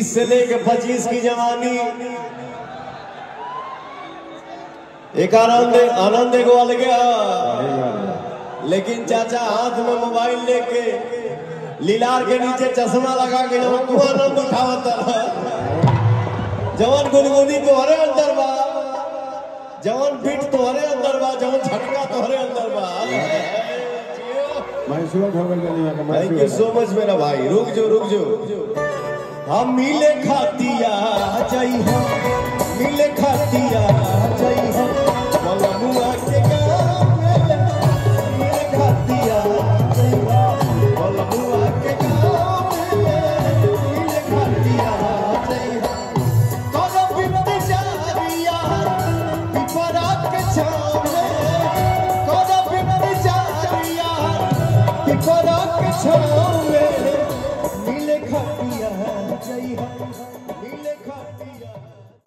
बीस से लेके पच्चीस की जवानी एक आनंद आनंद एगो अलग है लेकिन चाचा हाथ में मोबाइल लेके लीलार के नीचे चश्मा लगा के जवन तू आनंद उठावत है जवन गुनगुनी तोहरे अंदर बा जवन फिट तोहरे अंदर बा जवन झटका तोहरे अंदर बा मैसूर हो गई गली में थैंक यू सो मच मेरा भाई रुक जो रुक जो हम मिले खातिया जाई हम मिले खातिया जाई हम मलमुआ के गाँव में मिले खातिया जाई हम मलमुआ के गाँव में मिले खातिया जाई हम करो बिनती जारिया पिपरा के छाव में करो बिनती जारिया पिपरा के छाव